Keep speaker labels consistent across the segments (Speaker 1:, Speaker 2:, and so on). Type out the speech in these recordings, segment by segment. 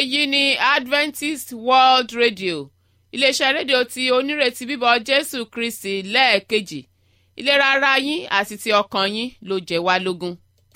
Speaker 1: èyí ni adventist world radio iléeṣẹ́ rédíò tí onírètí bíbọ̀ jésù kristi lẹ́ẹ̀kejì ìlera ara yín àti ti ọkàn yín ló jẹ́ wá lógún.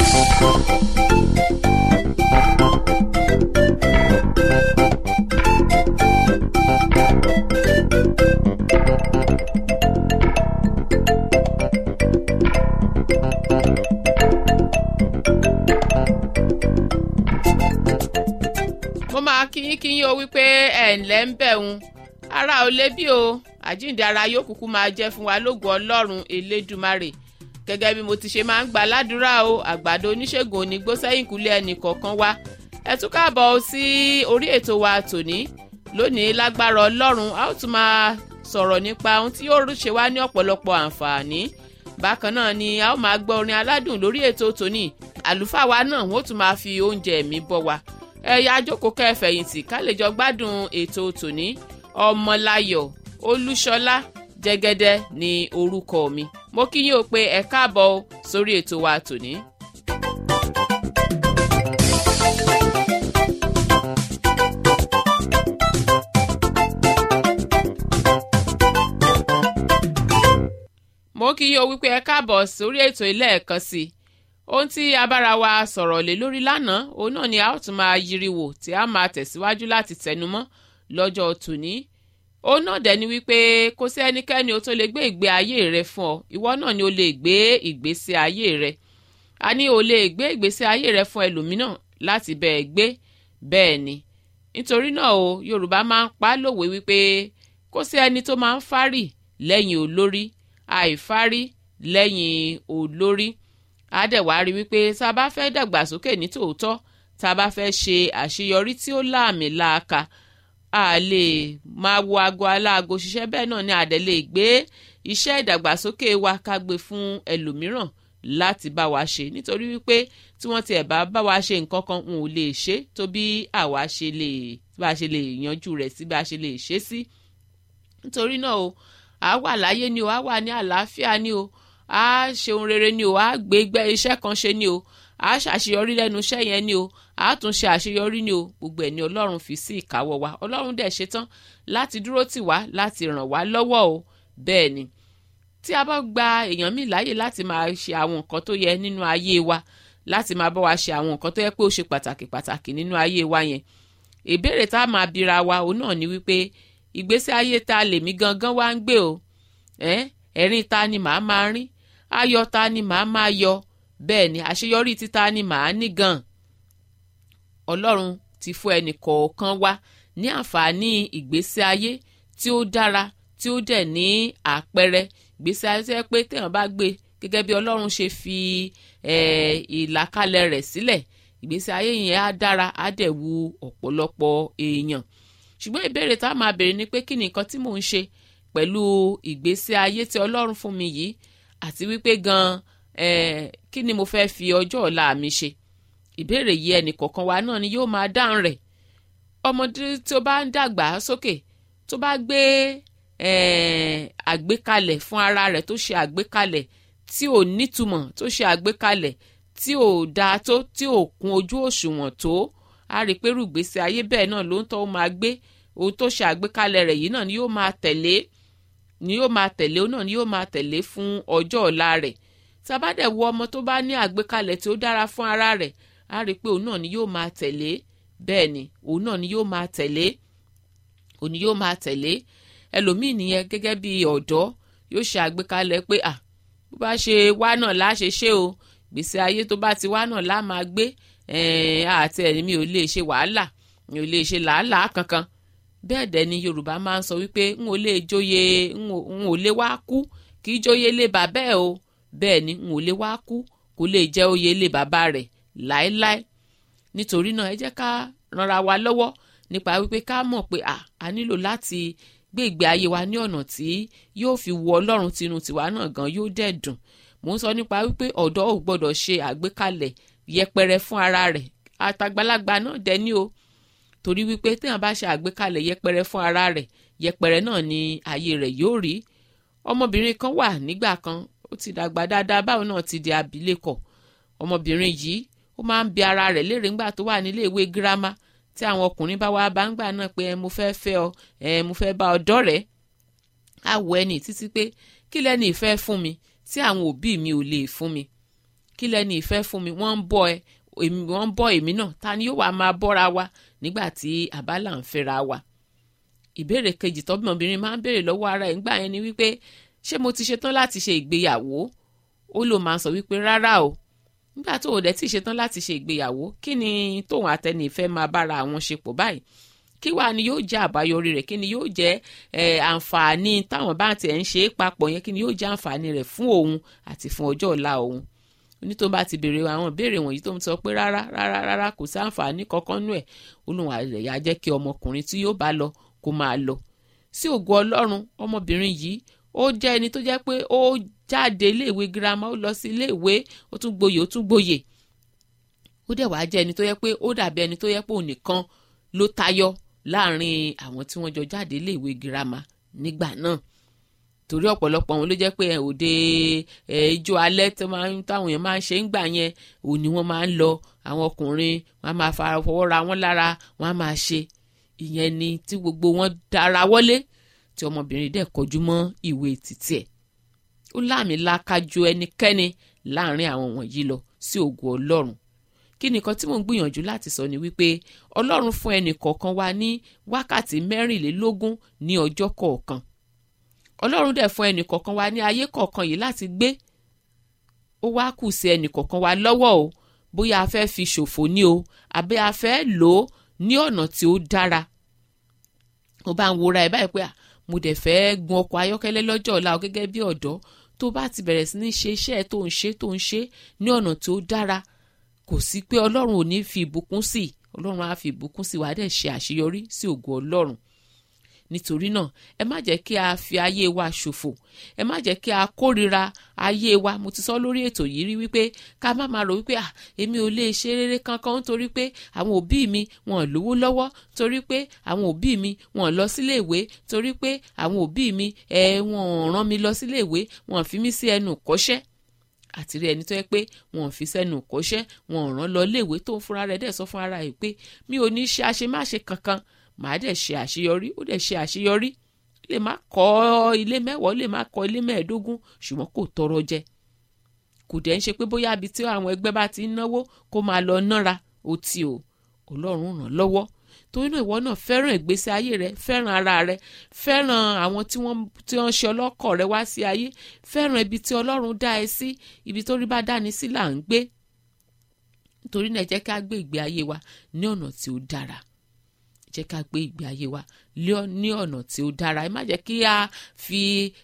Speaker 1: mo máa kí yín kí yín o wípé ẹ̀ ǹlẹ́ ń bẹ̀ ń ara ò lé bí o àjíǹde ara yóò kúkú máa jẹ́ fún wa lógo ọlọ́run elédùmarè gẹ́gẹ́ bí mo ti ṣe máa ń gbà ládùúrà o àgbàdo oníṣègùn onígbó sẹ́yìn kúlẹ̀ ẹnì kọ̀ọ̀kan wa ẹ tún káàbọ̀ sí orí ètò wa tòní lónìí lágbára ọlọ́run a ó tún máa sọ̀rọ̀ nípa ohun tí yóò ṣe wá ní ọ̀pọ̀lọpọ̀ àǹfààní bákan náà ni a ó máa gbọ́ orin aládùn lórí ètò tòní àlùfáà wa náà wọ́n tún máa fi oúnjẹ ẹ̀mí bọ́ wa ẹ̀yà àjókòó kẹfẹ̀yìntì ká lè jọ gbádùn ètò tòní ọmọláyọ̀ olúṣọlá jẹ́gẹ́dẹ́ ní orúkọ mi mo kí yín o pé ẹ káàbọ̀ sórí ètò wa tòní. mo kí yín o wípé ẹ káàbọ̀ sórí ètò ilé ẹ̀kan sí i ohun tí abára wa sọ̀rọ̀ lé lórí lánàá òun náà ni a ó tún máa yiri wò tí a máa tẹ̀síwájú láti tẹnumọ́ lọ́jọ́ tòní òun náà dẹ̀ ni wípé kò sí ẹnikẹ́ni o tó lè gbé ìgbé ayé rẹ fún ọ ìwọ náà ni o lè gbé ìgbésí ayé rẹ a ní o lè gbé ìgbésí ayé rẹ fún ẹlòmíràn láti bẹ́ẹ̀ gbé bẹ́ẹ̀ ni nítorí náà o yorùbá máa ń pa á lòwe wípé kò sí ẹni tó máa ń fárì lẹ́yìn olórí àìfárí lẹ́yìn olórí á dẹ̀ wá rí wípé tá a bá fẹ́ dàgbàsókè ní tòótọ́ tá a bá fẹ́ ṣe àṣeyọrí tí ó láàmì láàka a lè máa wo aago aláago ṣiṣẹ́ bẹ́ẹ̀ náà ni a dẹ̀ lè gbé iṣẹ́ ìdàgbàsókè wa ká gbé fún ẹlòmíràn láti bá wa ṣe nítorí wípé tí wọ́n tiẹ̀ bá bá wa ṣe nǹkan kan n ò lè ṣe tó bí àwa ṣe lè bá a ṣe lè yanjú rẹ̀ sí bá a ṣe lè ṣe sí nítorí náà o a wà láyé ni o a wà ní àlàáfíà ni o a ṣe ohun rere ni o a gbé gbẹ́ iṣẹ́ kan ṣe ni o a ṣàṣeyọrí lẹ́nu iṣẹ́ yẹn ni o a tún ṣe àṣeyọrí ni o gbogbo ẹ̀ ni ọlọ́run fi sí ìkáwọ́ wa ọlọ́run dẹ̀ ṣetán láti dúró tì wá láti ràn wá lọ́wọ́ o bẹ́ẹ̀ ni tí a bá gba èèyàn míì láàyè láti máa ṣe àwọn nǹkan tó yẹ nínú ayé wa láti máa bá wa ṣe àwọn nǹkan tó yẹ pé ó ṣe pàtàkì pàtàkì nínú ayé wa yẹn ìbéèrè tá a máa bira wa òun náà ni wípé ìgbésí ayé ta lèmi gangan wá ń gbé o ẹ̀rín ta ni màá máa rín ayọ̀ ta ni màá máa yọ bẹ́ẹ̀ ni àṣeyọrí títa ni màá ní gan ọlọ́run ti fún ẹnì kọ̀ọ̀kan wa ní àǹfààní ìgbésí ayé tí ó dára tí ó dẹ̀ ní àpẹẹrẹ ìgbésí ayé tó yẹ pé téèyàn bá gbé gẹ́gẹ́ bí ọlọ́run ṣe fi ìlàkalẹ̀ rẹ̀ sílẹ̀ ìgbésí ayé yẹn á dára á dẹ̀ wu ọ̀pọ̀lọpọ̀ èèyàn ṣùgbọ́n ìbéèrè tá a máa béèrè ni pé kí ni nǹkan tí mò ń ṣe pẹ̀lú ìgbésí ayé tí ọlọ́run fún mi yìí àti wípé gan eh, kí ni mo fẹ́ fi ọjọ́ ọ̀la mi ṣe ìbéèrè yìí ẹnì kọ̀ọ̀kan wa náà ni yóò máa dáhùn rẹ̀ ọmọdé tó bá ń dàgbà sókè tó bá gbé àgbékalẹ̀ fún ara rẹ̀ tó ṣe àgbékalẹ̀ tí ò nítumọ̀ tó ṣe àgbékalẹ̀ tí ò dáa tó tí ò kún ojú òṣùwọ̀n tó a rí i pé rúgbèsè ayé bẹ́ẹ̀ náà ló ń tọ́ ó máa gbé ohun tó ṣe àgbékalẹ̀ rẹ̀ yìí náà ni yóò máa tẹ̀lé ni yóò máa tẹ̀lé òun náà ni yóò máa tẹ̀lé fún ọjọ́ ọ̀la rẹ̀ tabadẹ̀ wo ọmọ tó bá ní àgbékalẹ̀ tí ó dára fún ara rẹ̀ á rí i pé òun náà ni yóò máa tẹ̀lé bẹ́ẹ̀ ni òun náà ni yóò máa tẹ̀lé òun ni yóò máa tẹ̀lé ẹlòmíì nìyẹn gẹ́gẹ́ bí ọ̀dọ́ yóò ṣe àgbékalẹ̀ pé à bó bá ṣe wá náà lá ṣe ṣe o gbèsè ayé tó bá ti wá náà lá máa gbé àti ẹni mi ò lè ṣe wàhálà mi ò lè ṣe làálàá kankan bẹ́ẹ̀ dẹ̀ ni yorùbá máa ń sọ wípé n ò lè jóye n ò lè wá kú kì í jóye lé bàbá ẹ̀ o bẹ́ẹ̀ ni n ò lè wá kú kò lè jẹ́ oyè lé bàbá rẹ̀ láéláé nítorí náà ẹ jẹ́ ká ranra wa lọ́wọ́ nípa wípé ká mọ̀ pé a nílò láti gbé ìgbé ayé wa ní ọ̀nà tí yóò fi wu ọlọ́run tinú tiwa náà gan yóò dẹ̀ dùn mò ń sọ nípa wípé ọ̀dọ́ ò gbọ́dọ̀ ṣe àgbékalẹ̀ yẹpẹrẹ fún ara rẹ̀ àtàgbàlagbà náà dẹ̀ ní o torí wípé téèyàn bá ṣe àgbékalẹ̀ yẹpẹrẹ fún ara rẹ̀ yẹpẹrẹ náà ni ayé rẹ̀ yóò rí ọmọbìnrin kan wà nígbà kan ó ti dàgbà dáadáa báwọn náà ti di abilékọ ọmọbìnrin yìí ó máa ń bi ara rẹ̀ léèrè ńgbà tó wà nílé ìwé girama tí àwọn ọkùnrin bá wá bá ń gbà náà pé ẹ mo fẹ́ fẹ́ ọ ẹ mo fẹ́ bá ọ dọ́rẹ̀ẹ́ á wọ ẹni títí pé kí lẹ́ni ìfẹ́ fún mi tí àwọn òbí mi ò lè fún mi kí lẹ́ni ìfẹ́ fún mi wọ́n ń bọ́ ẹ wọ́n ń bọ́ èmi náà ta ni yóò wá máa bọ́ra wa nígbà tí àbálà ń fẹ́ra wa ìbéèrè kejì tọ́bìnrin máa ń béèrè lọ́wọ́ ara ẹ̀ ńgbà yẹn ni wípé ṣé mo ti ṣetán láti ṣe ìgbéyàwó ó lò máa sọ wípé rárá o nígbà tó o dẹ̀ ti ṣetán láti ṣe ìgbéyàwó kí ni tóun àtẹni ìfẹ́ máa bára àwọn ṣe pọ̀ báyìí kí wàá ni yóò jẹ́ àbáyọrí rẹ̀ kí ni yóò jẹ́ àǹfààní táwọn bá tiẹ̀ ń ṣe é papọ̀ yẹn kí ni yóò jẹ́ àǹfààní rẹ̀ fún òun àti fún ọjọ́ ọ̀la òun onítò bá ti béèrè àwọn ìbéèrè wọ̀nyí tó ń sọ pé rárá rárá rárá kò sí àǹfààní kankan nú ẹ̀ olùwà rẹ̀ yá jẹ́ kí ọmọkùnrin tí yóò bá lọ kó máa lọ sí ògo ọlọ́run ọmọbìnrin yìí ó jẹ́ ẹni tó jẹ́ pé ó jáde iléèwé girama ó lọ sí iléèwé ó tún gboyè ó tún gboyè ó dẹ̀ wá jẹ́ ẹni tó yẹ pé ó dàbí ẹni tó yẹ pé òun nìkan ló tayọ láàrin àwọn tí wọ́n jọ jáde iléèwé girama nígbà náà torí ọ̀pọ̀lọpọ̀ àwọn ló jẹ́ pé òde ijó alẹ́ táwọn èèyàn máa ń ṣe ń gbà yẹn òun ni wọ́n máa ń lọ àwọn ọkùnrin wọn á máa fara fọwọ́ ra wọn lára wọn á máa ṣe ìyẹn ni tí gbogbo wọn dára wọlé tí ọmọbìnrin dẹ̀ kọjú mọ́ ìwé títí ẹ̀ ó láàmì lákájú ẹnikẹ́ni láàrin àwọn wọ̀nyí lọ sí ògo ọlọ́run kí nìkan tí mò ń gbìyànjú láti sọ ni wípé ọlọ́run fún ẹnì kọ̀ọ̀kan wa ní wákàtí mẹ́rìnlélógún ní ọjọ́ kọ̀ọ̀kan ọlọ́run dẹ̀ fún ẹnì kọ̀ọ̀kan wa ní ayé kọ̀ọ̀kan yìí láti gbé ó wá kù sí ẹnì kọ̀ọ̀kan wa lọ́wọ́ o bóyá a fẹ́ fi ṣòfò ní o àbí a fẹ́ lò ó ní ọ̀nà tí ó dára ó bá ń wora ẹ̀ báyìí pé mo dẹ̀ fẹ́ gun ọkọ̀ ayọ́kẹ́lẹ́ lọ́jọ́ ọ̀la o gẹ́gẹ́ bí ọ̀dọ́ tó bá ti bẹ̀rẹ̀ sí ní ṣe iṣẹ́ tó ń ṣe tó ń ṣe ní ọ̀nà tí ó dára kò sí pé ọlọ́run ò ní fi ìbùkún sí ọlọ́run á fi ìbùkún sí wàá dẹ̀ ṣe àṣeyọrí sí ògo ọlọ́run nítorí náà ẹ má jẹ́ kí a fi ayé wa ṣòfò ẹ má jẹ́ kí a kórira ayé wa mo ti sọ lórí ètò yìí rí wípé ká má máa rò wípé à èmi ò lè ṣe rere kankan nítorí pé àwọn òbí mi wọn ò lówó lọ́wọ́ torí pé àwọn òbí mi wọn ò lọ sílé ìwé torí pé àwọn òbí mi ẹ wọn ò rán mi lọ sílé ìwé wọn ò fi mí sí ẹnu kọ́ṣẹ́ àti rí ẹni tó yẹ pé wọn ò fi sẹ́nu kọ́ṣẹ́ wọn ò rán lọ léèwé tó ń fúnra rẹ̀ dẹ̀ sọ fún ara rẹ̀ pé mi ò ní ṣe àṣemáṣe kankan màá dẹ̀ ṣe àṣeyọrí ó dẹ̀ ṣe àṣeyọrí lè má kọ́ ilé mẹ́wàá lè má kọ́ ilé mẹ́ẹ̀ẹ́dógún ṣùgbọ́n kò tọrọ jẹ kò dẹ̀ ń ṣe pé bóyá ibi tí àwọn ẹgbẹ́ bá ti ń náwó kó máa lọ nára ó ti o ọlọ́run ràn lọ́wọ́ torí náà ìwọ náà fẹ́ràn ìgbésí ayé rẹ fẹ́ràn ara rẹ fẹ́ràn àwọn tí wọ́n tí wọ́n ṣe ọlọ́kọ̀ rẹ wá sí ayé fẹ́ràn ibi tí ọlọ́run dá ẹ sí ibi tó rí bá dáni sí là ń gbé nítorí náà jẹ́ ká gbé ìgbé ayé wa ní ọ̀nà tí ó dára jẹ́ ká gbé ìgbé ayé wa ní ọ̀nà tí ó dára ẹ má jẹ́ kí a fi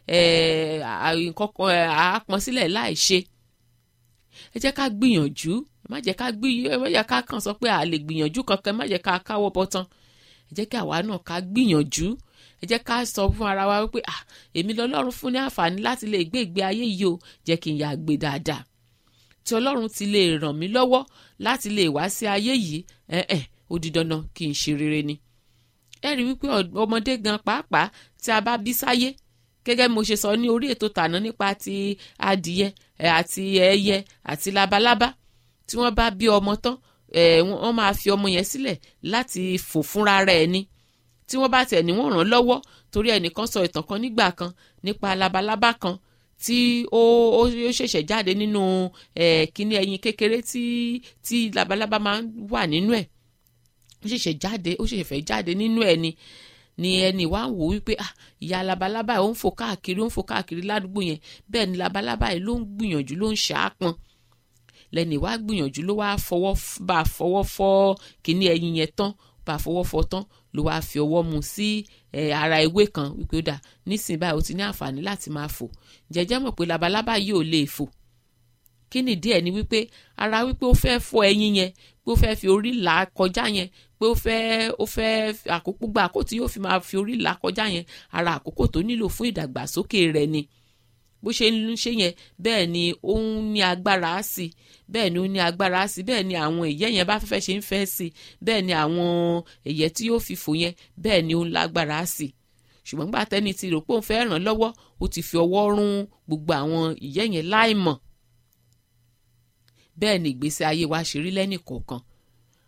Speaker 1: àápọn sílẹ̀ láì ṣe ẹ jẹ́ ká gbìyànjú ẹ má jẹ́ ká gbìyànjú ẹ má jẹ́ ká kàn sọ pé a lè gbìyànjú kankan ẹ má jẹ́ ká káwọ́ bọ́tán ẹ jẹ́ kí àwa náà ká gbìyànjú ẹ jẹ́ ká sọ fún ara wa wípé ah èmi lọ́lọ́run fún ní àǹfààní láti lè gbé ìgbé ayé yìí o jẹ́ kí n yà gbé dáadáa tí ọlọ́run ti lè ràn mí lọ́wọ́ láti lè wá sí ayé yìí ẹ̀ ẹ̀ ó di dandan kí n ṣe rere ni. ẹ rí wípé ọmọdé gan pàápàá tí a bá bí sáyé gẹ́gẹ́ bí mo ṣe sọ ní orí ètò tàná nípa ti adìyẹ àti ẹyẹ àti labalábá tí wọ́n bá bí ọmọ tán wọ́n máa fi ọmọ yẹn sílẹ̀ láti fò fúnra rẹ̀ ni tí wọ́n bá tẹ̀ ní wọ́n ràn lọ́wọ́ torí ẹnìkan sọ ìtàn kan nígbà kan nípa labalábá kan tí ó ó ṣẹ̀ṣẹ̀ jáde nínú kíní ẹyin kékeré tí tí labalábá máa ń wà nínú ẹ̀ ó ṣẹ̀ṣẹ̀ jáde ó ṣẹ̀ṣẹ̀ fẹ́ jáde nínú ẹ̀ ni ni ẹni wá ń wò wípé ah ìyá labalábá yìí ó ń fò káàkiri ó ń fò káàkiri ládùúgbò yẹn bẹ́ẹ̀ ni labalábá yìí ló ń gbìyànjú ló ń ṣàápọn lẹ́ni wá gbìyànjú ló wá fọwọ́ bá fọwọ́ fọ́ kíní ẹyin yẹn tán bá fọwọ́ fọ́ tán ló wá fi ọwọ́ mu sí ara ewé kan wípé ó dà nísìnyí báyìí ó ti ní àǹfààní láti máa fò jẹjẹ mọ̀ pé labalábá yìí ò lè fò kí ni díẹ̀ ni wípé ara wípé ó fẹ́ fọ́ ẹyin yẹn pé ó fẹ́ fi orí là kọjá yẹn pé ó fẹ́ ó fẹ́ àkókò gba àkókò tí yóò fi máa fi orí là kọjá yẹn ara àkókò tó nílò fún ìdàgbàsókè rẹ̀ ni bó ṣe ń ṣe yẹn bẹ́ẹ̀ ni ó ń ní agbára sí bẹ́ẹ̀ ni ó ní agbára sí bẹ́ẹ̀ ni àwọn ìyẹ́ yẹn bá fẹ́fẹ́ ṣe ń fẹ́ sí bẹ́ẹ̀ ni àwọn ẹ̀yẹ́ tí yóò fi fò yẹn bẹ́ẹ̀ ni ó ń lágbára sí ṣùgbọ́n gbà tẹ́ni ti rò pé òun fẹ́ ràn lọ́wọ́ ó ti fi ọwọ́ rún gbogbo àwọn ìyẹ́ yẹn láìmọ̀ bẹ́ẹ̀ ni ìgbésí ayé wa ṣe rí lẹ́nì kọ̀ọ̀kan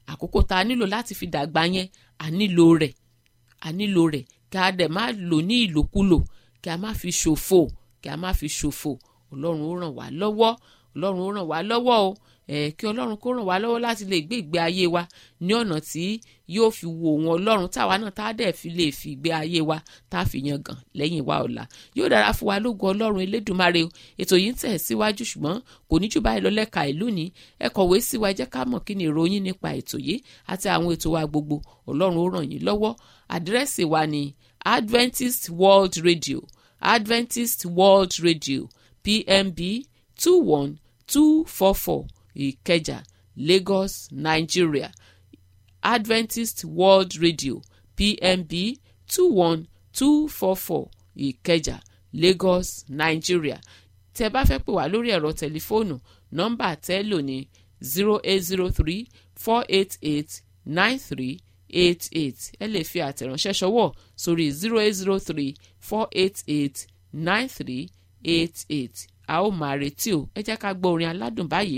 Speaker 1: àkókò tá a nílò láti fi dàgbà yẹn a nílò rẹ̀ a nílò rẹ̀ kí a dẹ̀ má lò ní ìlòkulò kí a má fi ṣòfò kí a má fi ṣòfò ọlọ́run ó ràn wá lọ́wọ́ ọlọ́run ó ràn wá lọ́wọ́ o ẹ̀ kí ọlọ́run kó ràn wá lọ́wọ́ láti lè gbé ìgbé ayé wa ní ọ̀nà tí yóò fi wo òun ọlọ́run táwa náà tá a dẹ̀ fi lè fi ìgbé ayé wa tá a fi yan gàn lẹ́yìn wa ọ̀la yóò dára fún wa lógo ọlọ́run elédùnmarè o ètò yìí ń tẹ̀ síwájú ṣùgbọ́n kò ní jù báyìí lọ lẹ́ka ìlú ní ẹ kọ̀wé sí wa ẹ jẹ́ ká mọ̀ kí ni ìròyìn nípa ètò yìí àti àwọn ètò wa gbogbo ọlọ́run ó ràn yín lọ́wọ́ àdírẹ́sì wa ni Adventist World Radio Adventist World Radio PMB two one two four four Ìkẹjà Lagos Nigeria Adventist World Radio PMB two one two four four Ìkẹjà Lagos Nigeria tẹ́ bá fẹ́ pè wá lórí ẹ̀rọ tẹlifóònù nọ́mbà tẹ́ lò ní zero eight zero three four eight eight nine three eight eight ẹ lè fi àtẹ̀ránṣẹ́ ṣọwọ́ sórí zero eight zero three four eight eight nine three eight eight a ó máa retí o ẹ jẹ́ ká gbọ́ orin aládùn báyìí.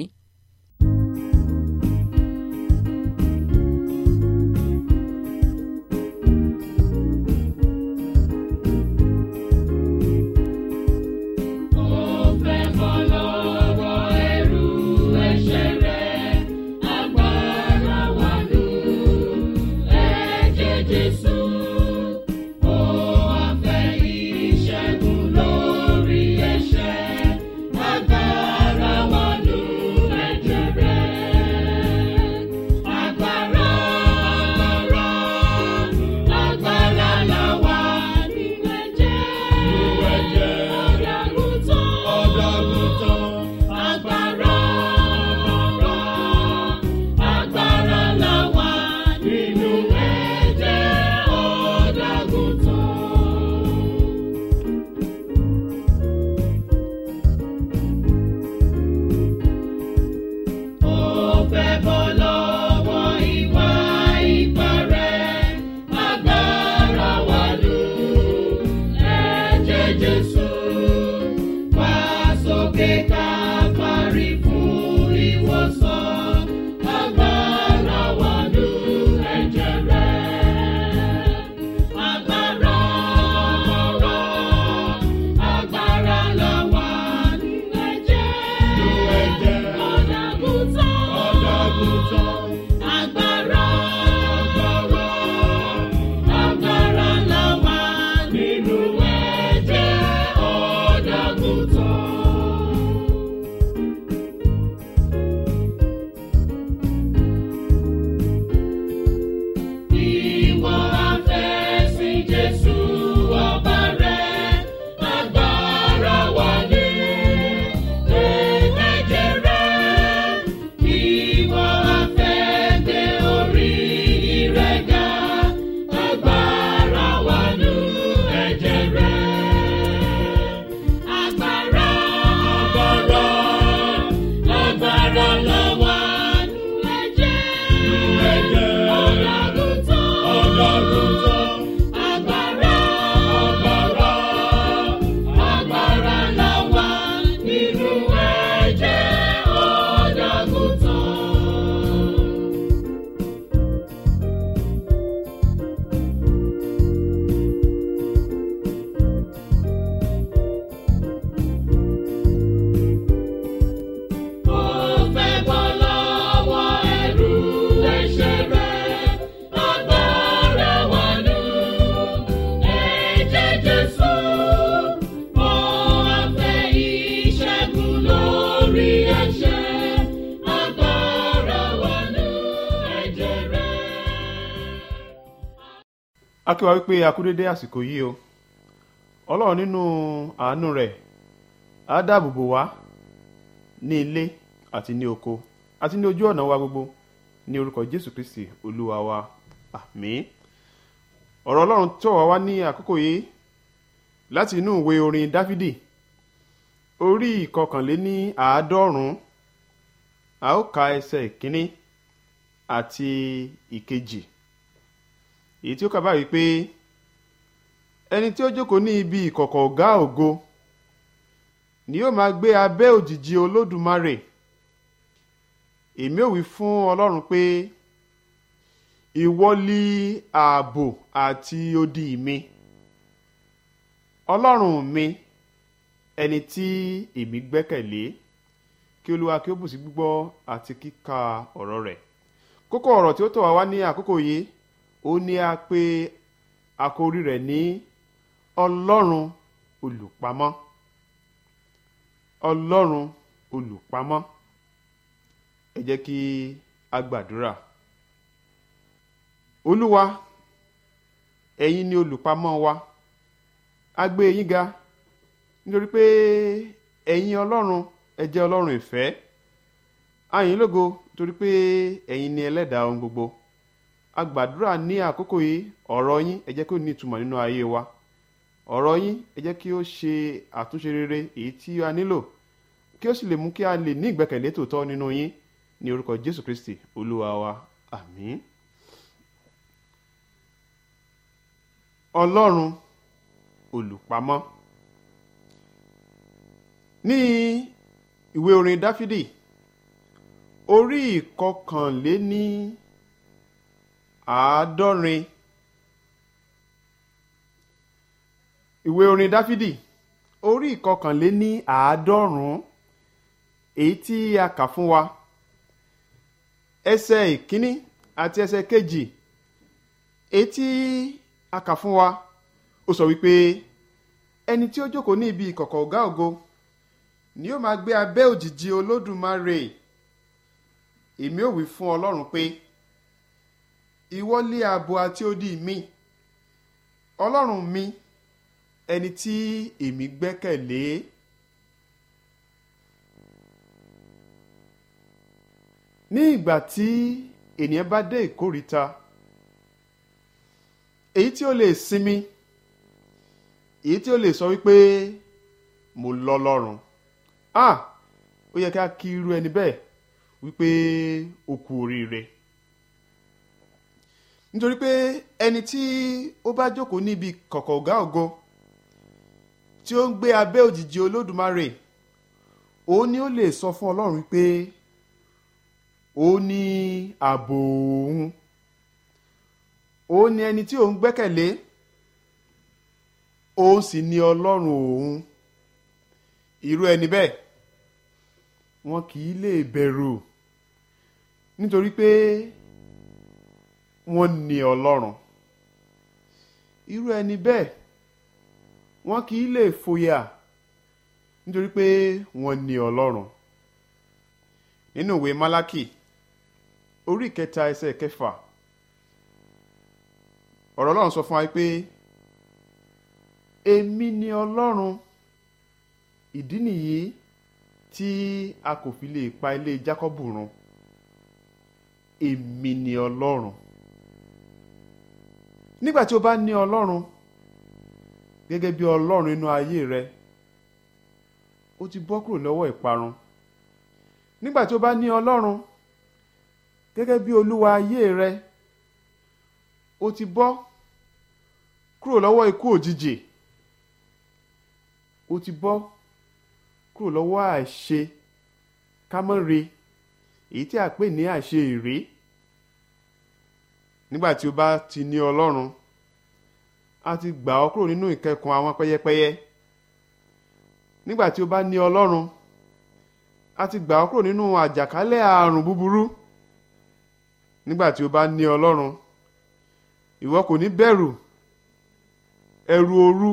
Speaker 2: a kí wa wípé a kú dédé àsìkò yìí o ọlọ́run nínú àánú rẹ̀ á dáàbò bò wá ní ilé àti ní oko àti ní ojú ọ̀nà wa gbogbo ní orúkọ jésù kristi olúwa wa àmín ọ̀rọ̀ ọlọ́run tó wá wá ní àkókò yìí láti inú ìwé orin dáfídì orí ìkọkànléní àádọ́rùn-ún a ó ka ẹsẹ̀ ìkíní àti ìkejì èyí tí ó kà báyìí pé ẹni tí ó jókòó ní ibi ìkọ̀kọ̀ ọ̀gá ògo ni yóò máa gbé abẹ́ òjìji olódùmarè èmi ò wí fún ọlọ́run pé ìwọ li ààbò àti odi mi ọlọ́run mi ẹni tí èmi gbẹ́kẹ̀lé kí olúwa kí ó bùsí gbígbọ́ àti kíka ọ̀rọ̀ rẹ̀ kókó ọ̀rọ̀ tí ó tọ̀ wá wá ní àkókò yìí ó ní a pè àkórí rẹ̀ ní ọlọ́run olùpamọ́ ọlọ́run olùpamọ́ ẹ jẹ́ kí a gbàdúrà olúwa ẹ̀yin ni olùpamọ́ wa a gbé yín ga nítorí pé ẹ̀yin ọlọ́run ẹ jẹ́ ọlọ́run ìfẹ́ a yìn lógo torí pé ẹ̀yin ni ẹlẹ́dàá ohun gbogbo a gbàdúrà ní àkókò yìí ọ̀rọ̀ yín ẹ jẹ́ kí ó ní ìtumọ̀ nínú ayé wa ọ̀rọ̀ yín ẹ jẹ́ kí ó ṣe àtúnṣe rere èyí tí a nílò kí ó sì lè mú kí a lè ní ìgbẹ́kẹ̀lé tòótọ́ nínú yín ní orúkọ jésù kristi olúwa wa àmín. ọlọ́run olùpamọ́ ní ìwé orin dáfídì orí ìkọkànléní àádọ́rin ìwé orin dáfídì orí ìkọkànléní àádọ́rùn-ún èyí tí a kà fún wa ẹsẹ̀ ìkíní àti ẹsẹ̀ kejì èyí tí a kà fún wa ó sọ wípé ẹni tí ó jókòó ní ibi ìkọ̀kọ̀ ọ̀gá ògo ni yóò máa gbé abẹ́ òjìji olódùmarè èmi ò wí fún ọlọ́run pé ìwọ lé ààbò àti odi mi ọlọ́run mi ẹni tí èmi gbẹ́kẹ̀lé ní ìgbà tí ènìyàn bá dé ìkóríta èyí tí ó lè sinmi èyí tí ó lè sọ wípé mo lọ lọ́rùn ah ó yẹ ká kí irú ẹni bẹ́ẹ̀ wípé ó kú oríire nítorí pé ẹni tí ó bá jókòó níbi kọ̀kọ̀ ọ̀gá ògo tí ó ń gbé abẹ́ òjìji olódùmarè òun ni ó lè sọ fún ọlọ́run pé ó ní ààbò òun òun ni ẹni tí òun gbẹ́kẹ̀lé òun sì ni ọlọ́run òun irú ẹni bẹ́ẹ̀ wọn kì í lè bẹ̀rù nítorí pé wọ́n ní ọlọ́run irú ẹni bẹ́ẹ̀ wọn kì í lè fòyà nítorí pé wọ́n ní ọlọ́run nínú ìwé málákì orí kẹta ẹsẹ̀ kẹfà ọ̀rọ̀ ọlọ́run sọ fún wa pé èmi ni ọlọ́run ìdí nìyí tí a kò fi lè pa ilé jákọ́bù run èmi ni ọlọ́run nígbà tí o bá ní ọlọ́run gẹ́gẹ́ bí ọlọ́run inú ayé rẹ o ti bọ́ kúrò lọ́wọ́ ìparun nígbà tí o bá ní ọlọ́run gẹ́gẹ́ bí olúwa ayé rẹ o ti bọ́ kúrò lọ́wọ́ ikú òjijì o ti bọ́ kúrò lọ́wọ́ àìṣe kámọ́re èyí tí a pè ní àṣe ìrè nígbà tí o bá ti ní ọlọ́run a ti gbà ọ́ kúrò nínú ìkẹkùn àwọn pẹ́yẹpẹ́yẹ nígbà tí o bá ní ọlọ́run a ti gbà ọ́ kúrò nínú àjàkálẹ̀ àrùn búburú nígbà tí o bá ní ọlọ́run ìwọ kò ní bẹ̀rù ẹ̀rù òru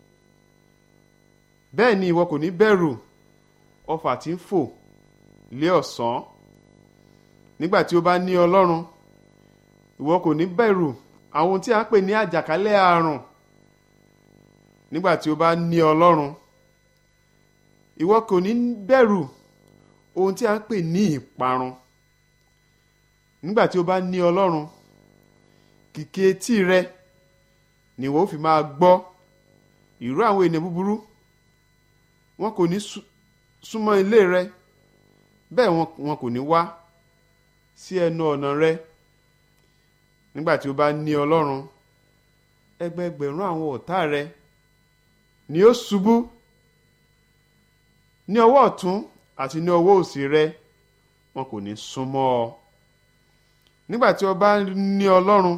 Speaker 2: bẹ́ẹ̀ ni ìwọ kò ní bẹ̀rù ọfà tí ń fò lé ọ̀sán nígbà tí o bá ní ọlọ́run ìwọ kò ní bẹ̀rù àwọn tí a ń pè ní àjàkálẹ̀ àrùn nígbà tí o bá ní ọlọ́run ìwọ kò ní bẹ̀rù ohun tí a ń pè ní ìparun nígbà tí o bá ní ọlọ́run kìkì etí rẹ ni ìwọ ó fi máa gbọ́ ìró àwọn ènìyàn búburú wọn kò ní súnmọ́ ilé rẹ bẹ́ẹ̀ wọn kò ní wá sí ẹnu ọ̀nà rẹ nígbà tí o bá ní ọlọ́run ẹgbẹẹgbẹ̀rún àwọn ọ̀tá rẹ ni ó ṣubú ní ọwọ́ ọ̀tún àti ní ọwọ́ òsì rẹ wọn kò ní súnmọ́ ọ nígbà tí o bá ní ọlọ́run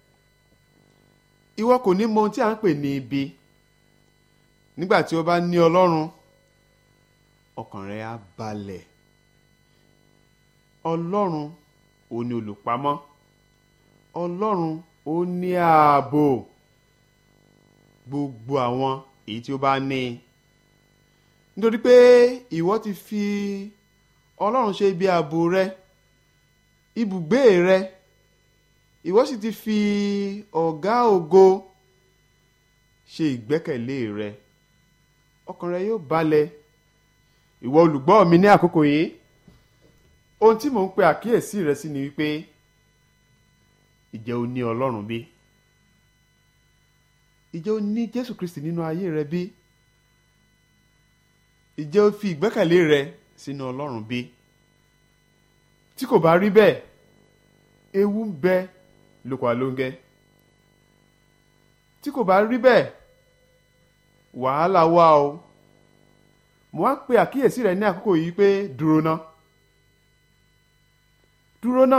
Speaker 2: ìwọ kò ní mọ ohun tí a ń pè ní ibi nígbà tí o bá ní ọlọ́run ọkàn rẹ á balẹ̀ ọlọ́run ò ní olùpamọ́ ọlọ́run ó ní ààbò gbogbo àwọn èyí tí ó bá ní nítorí pé ìwọ ti fi ọlọ́run ṣe ibi ààbò rẹ ibùgbé rẹ ìwọ sì ti fi ọ̀gá ògo ṣe ìgbẹ́kẹ̀lé rẹ ọkàn rẹ yóò balẹ̀ ìwọ olùgbọ́ mi ní àkókò yìí ohun tí mò ń pe àkíyèsí rẹ sí ni wípé ìjẹ́ o ní ọlọ́run bí ìjẹ́ o ní jésù kristi nínú ayé rẹ bí ìjẹ́ o fi ìgbẹ́kẹ̀lé rẹ sínú ọlọ́run bí tí kò bá rí bẹ́ẹ̀ ewu ń bẹ lóko àlóńgẹ́ tí kò bá rí bẹ́ẹ̀ wàhálà wà o mo wá pe àkíyèsí rẹ ní àkókò yìí pé dúró ná dúró náà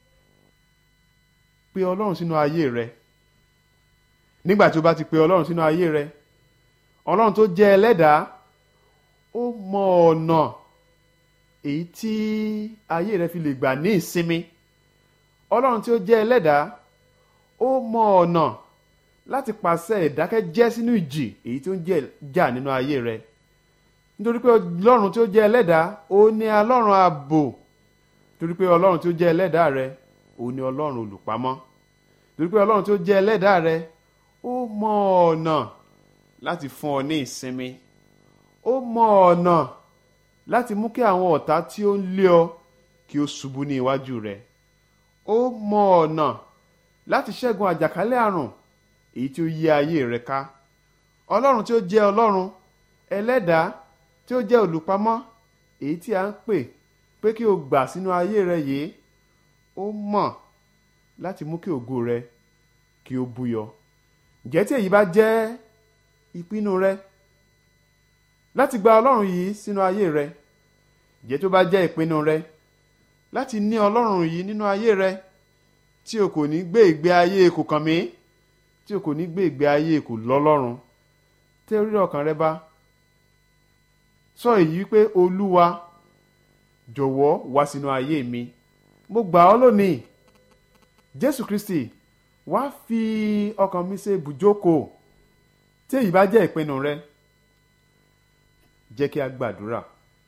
Speaker 2: pe ọlọ́run sínú ayé rẹ nígbà tí o bá ti pe ọlọ́run sínú ayé rẹ ọlọ́run tó jẹ́ ẹlẹ́dàá ó mọ ọ̀nà èyí tí ayé rẹ fi lè gbà ní ìsinmi ọlọ́run tí ó jẹ́ ẹlẹ́dàá ó mọ ọ̀nà láti pàṣẹ ìdákẹ́jẹ́ sínú ìjì èyí tó ń jà nínú ayé rẹ nítorí pé ọlọ́run tí ó jẹ́ ẹlẹ́dàá ó ní ọlọ́run ààbò torí pé ọlọ́run tí ó jẹ́ ẹlẹ́dàá rẹ ó ní ọlọ́run olùpamọ́ torí pé ọlọ́run tí ó jẹ́ ẹlẹ́dàá rẹ ó mọ ọ̀nà láti fún ọ ní ìsinmi ó mọ ọ̀nà láti mú kí àwọn ọ̀tá tí ó ń lé ọ kí ó ṣubú ní iwájú rẹ ó mọ ọ̀nà láti ṣẹ́gun àjàkálẹ̀ àrùn èyí tí ó yí ayé rẹ ká ọlọ́run tí ó jẹ́ ọlọ́run ẹlẹ́dàá tí ó jẹ́ olùpamọ́ èyí tí a ń pè pé kí o gbà sínú ayé rẹ yìí ó mọ̀ láti mú kí ògo rẹ kí ó búyọ ǹjẹ́ tí èyí bá jẹ́ ìpinnu rẹ láti gba ọlọ́run yìí sínú ayé rẹ ǹjẹ́ tó bá jẹ́ ìpinnu rẹ láti ní ọlọ́run yìí nínú ayé rẹ tí o kò ní gbé ìgbé ayé kò kàn mí tí o kò ní gbé ìgbé ayé kò lọ́lọ́run tẹ́ orí ọkàn rẹ bá sọ èyí wípé olúwa jọ̀wọ́ wá sínú ayé mi mo gbà ọ́ lónìí jésù kristi wá fi ọkàn mi ṣe ibùjókòó tí èyí bá jẹ́ ìpinnu rẹ jẹ́ kí a gbàdúrà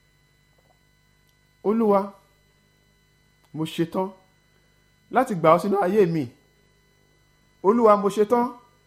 Speaker 2: olúwa mo ṣetán láti gbà ọ́ sínú ayé mi olúwa mo ṣetán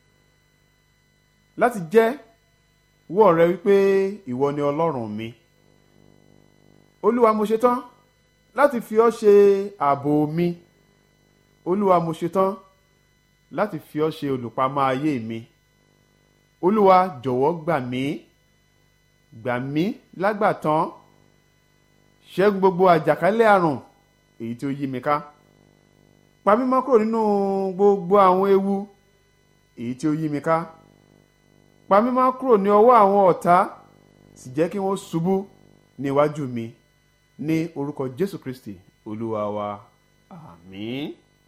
Speaker 2: láti jẹ́ wọ́ rẹ wípé ìwọ ni ọlọ́run mi olúwa mo ṣetán láti fi ọ́ ṣe ààbò mi olúwa mo ṣetán láti fi ọ́ ṣe olùpamọ́ ayé mi olúwa jọ̀wọ́ gbà mí gbà mí lágbàtán ṣẹ́gun gbogbo àjàkálẹ̀ àrùn èyí tí ó yí mi ká pa mí mọ́ kúrò nínú gbogbo àwọn ewu èyí tí ó yí mi ká pa mí mọ́ kúrò ní ọwọ́ àwọn ọ̀tá sì jẹ́ kí wọ́n ṣubú ní iwájú mi ní orúkọ jésù kristi olúwa wa àmín.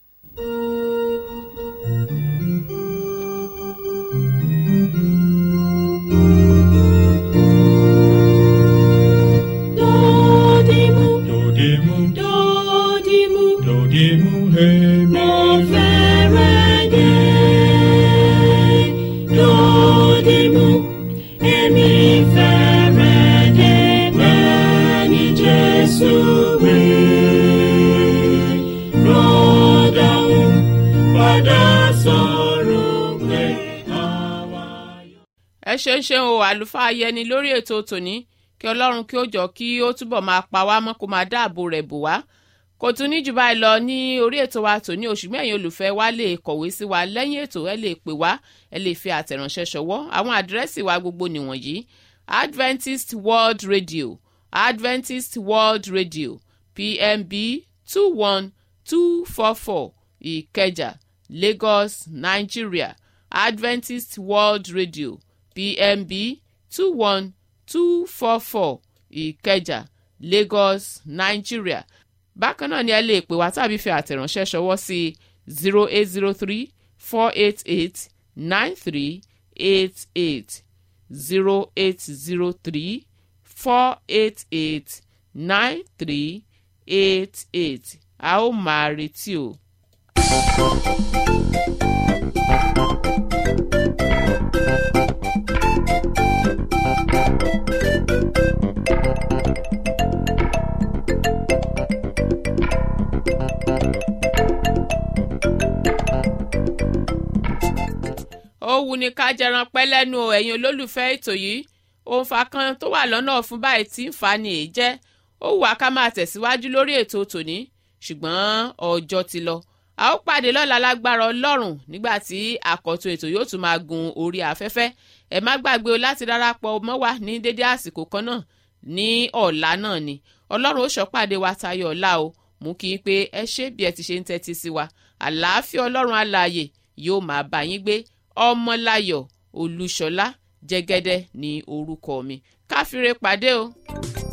Speaker 3: Dodimu,
Speaker 4: Dodimu,
Speaker 3: dodimu,
Speaker 4: dodimu, hey,
Speaker 3: mo fẹ́rẹ̀ dé. Dodimu, èmi fẹ́rẹ̀ dé bẹ́ẹ̀ ni Jésù wí. Rọ́dàún padà sọ̀rọ̀ pé àwa yóò.
Speaker 1: ẹ ṣeun ṣeun o àlùfáà yẹni lórí ètò tòní kí ọlọ́run kí ó jọ kí ó túbọ̀ máa pa wá mọ́ kó máa dáàbò rẹ̀ bò wá kò tún ní jù báyìí lọ ní orí ètò wa tòní oṣù mẹ́yìn olùfẹ́ wa lè kọ̀wé sí wa lẹ́yìn ètò ẹ lè pè wá ẹ lè fi àtẹ̀ránṣẹ́ ṣọwọ́ àwọn àdírẹ́sì wa gbogbo nìwọ̀nyí adventist world radio adventist world radio pmb two one two four four ìkẹjà lagos nigeria adventist world radio pmb two one two four four ìkẹjà lagos nigeria bákan náà ni ẹ lè pè wá tàbí fi àtẹ̀ránṣẹ́ ṣọwọ́ sí zero eight zero three four eight eight nine three eight eight zero eight zero three four eight eight nine three eight eight a ó máa retí o. ó wù ní ká jẹran pẹ́ lẹ́nu o ẹ̀yin olólùfẹ́ ètò yìí òǹfà kan tó wà lọ́nà fún báyìí tí ń fa ni èyí jẹ́ ó wù wá ká máa tẹ̀síwájú lórí ètò tòní ṣùgbọ́n ọjọ́ ti lọ a ó pàdé lọ́la lágbára ọlọ́run nígbà tí àkọ́tún ètò yóò tún máa gun orí afẹ́fẹ́ ẹ má gbàgbé o láti darapọ̀ mọ́ wa ní dédé àsìkò kan náà ní ọ̀la náà ni ọlọ́run ó ṣọ́pàdé wa tayọ ọ̀la o mú kí n pé ẹ ṣé bí ẹ ti ṣe ń tẹ́tí sí wa àlàáfíà ọlọ́run alààyè yóò máa bá yín gbé ọmọláyọ̀ olúṣọlá jẹ́gẹ́dẹ́ ní orúkọ mi káfíńre pàdé o.